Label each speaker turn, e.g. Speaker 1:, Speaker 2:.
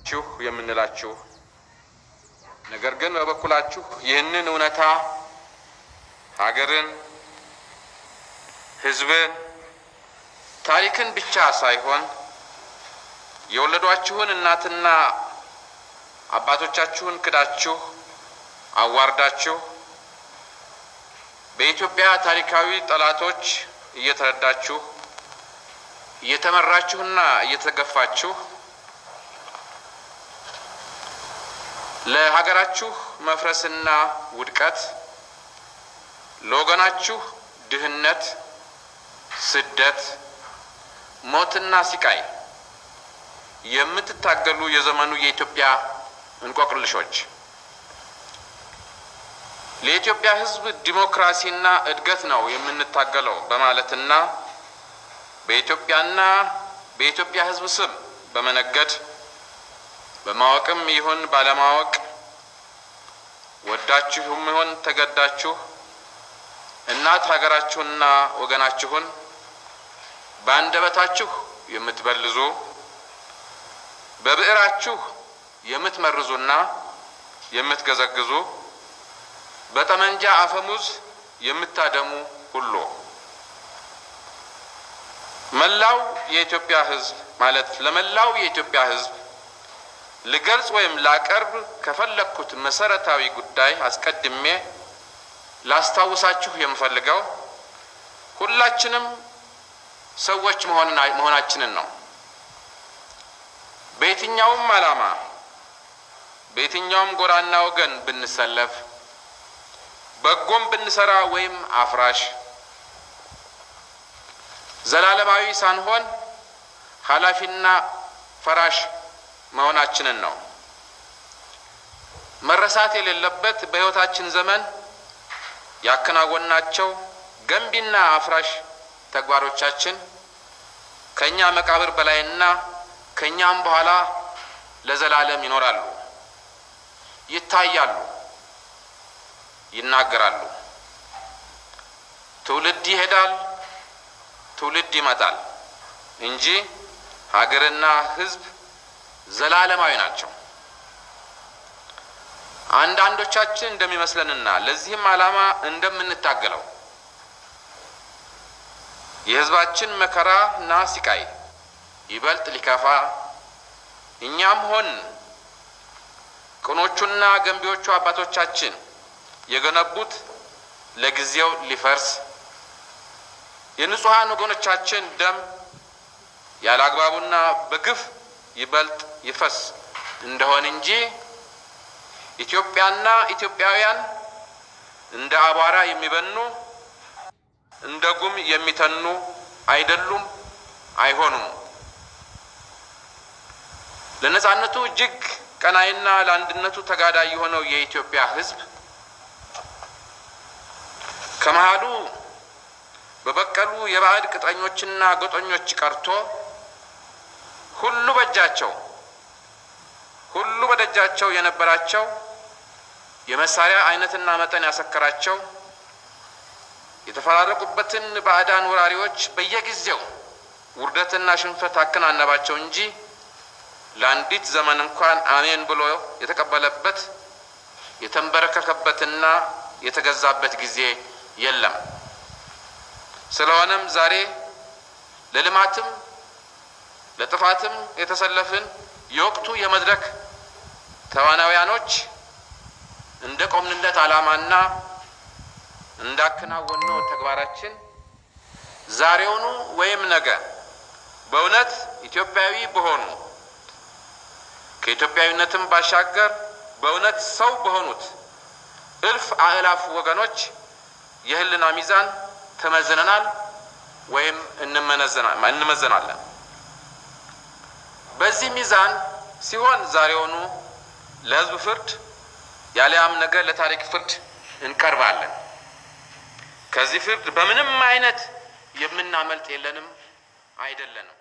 Speaker 1: ችሁ የምንላችሁ ነገር ግን በበኩላችሁ ይህንን እውነታ ሀገርን፣ ሕዝብን፣ ታሪክን ብቻ ሳይሆን የወለዷችሁን እናትና አባቶቻችሁን ክዳችሁ አዋርዳችሁ በኢትዮጵያ ታሪካዊ ጠላቶች እየተረዳችሁ እየተመራችሁና እየተገፋችሁ ለሀገራችሁ መፍረስና ውድቀት ለወገናችሁ ድህነት፣ ስደት፣ ሞትና ሲቃይ የምትታገሉ የዘመኑ የኢትዮጵያ እንቆቅልሾች ለኢትዮጵያ ሕዝብ ዲሞክራሲና እድገት ነው የምንታገለው በማለትና በኢትዮጵያና በኢትዮጵያ ሕዝብ ስም በመነገድ በማወቅም ይሁን ባለማወቅ ወዳችሁም ይሁን ተገዳችሁ እናት ሀገራችሁና ወገናችሁን በአንደበታችሁ የምትበልዙ በብዕራችሁ የምትመርዙና የምትገዘግዙ በጠመንጃ አፈሙዝ የምታደሙ ሁሉ መላው የኢትዮጵያ ሕዝብ ማለት ለመላው የኢትዮጵያ ሕዝብ ልገልጽ ወይም ላቀርብ ከፈለግኩት መሰረታዊ ጉዳይ አስቀድሜ ላስታውሳችሁ የምፈልገው ሁላችንም ሰዎች መሆናችንን ነው። በየትኛውም ዓላማ በየትኛውም ጎራና ወገን ብንሰለፍ በጎም ብንሰራ ወይም አፍራሽ ዘላለማዊ ሳንሆን ኃላፊና ፈራሽ መሆናችንን ነው። መረሳት የሌለበት በሕይወታችን ዘመን ያከናወናቸው ገንቢና አፍራሽ ተግባሮቻችን ከእኛ መቃብር በላይና ከእኛም በኋላ ለዘላለም ይኖራሉ፣ ይታያሉ፣ ይናገራሉ። ትውልድ ይሄዳል፣ ትውልድ ይመጣል እንጂ ሀገርና ሕዝብ ዘላለማዊ ናቸው። አንዳንዶቻችን እንደሚመስለንና ለዚህም ዓላማ እንደምንታገለው የሕዝባችን መከራ እና ሲቃይ ይበልጥ ሊከፋ እኛም ሆን ቅኖቹና ገንቢዎቹ አባቶቻችን የገነቡት ለጊዜው ሊፈርስ የንጹሐን ወገኖቻችን ደም ያለ አግባቡና በግፍ ይበልጥ ይፈስ እንደሆን እንጂ ኢትዮጵያና ኢትዮጵያውያን እንደ አቧራ የሚበኑ እንደ ጉም የሚተኑ አይደሉም፣ አይሆኑም። ለነጻነቱ እጅግ ቀናይና ለአንድነቱ ተጋዳይ የሆነው የኢትዮጵያ ሕዝብ ከመሃሉ በበቀሉ የባዕድ ቅጥረኞችና ጎጠኞች ቀርቶ ሁሉ በእጃቸው ሁሉ በደጃቸው የነበራቸው የመሳሪያ አይነትና መጠን ያሰከራቸው የተፈራረቁበትን ባዕዳን ወራሪዎች በየጊዜው ውርደትና ሽንፈት አከናነባቸው እንጂ ለአንዲት ዘመን እንኳን አሜን ብሎ የተቀበለበት የተንበረከከበትና የተገዛበት ጊዜ የለም። ስለሆነም ዛሬ ለልማትም ለጥፋትም የተሰለፍን የወቅቱ የመድረክ ተዋናውያኖች እንደ ቆምንለት ዓላማና እንዳከናወነው ተግባራችን ዛሬውኑ ወይም ነገ በእውነት ኢትዮጵያዊ በሆኑ ከኢትዮጵያዊነትም ባሻገር በእውነት ሰው በሆኑት እልፍ አእላፍ ወገኖች የሕሊና ሚዛን ተመዝነናል ወይም እንመዘናለን። በዚህ ሚዛን ሲሆን ዛሬውኑ ለሕዝብ ፍርድ ያሊያም ነገ ለታሪክ ፍርድ እንቀርባለን። ከዚህ ፍርድ በምንም አይነት የምናመልጥ የለንም አይደለንም።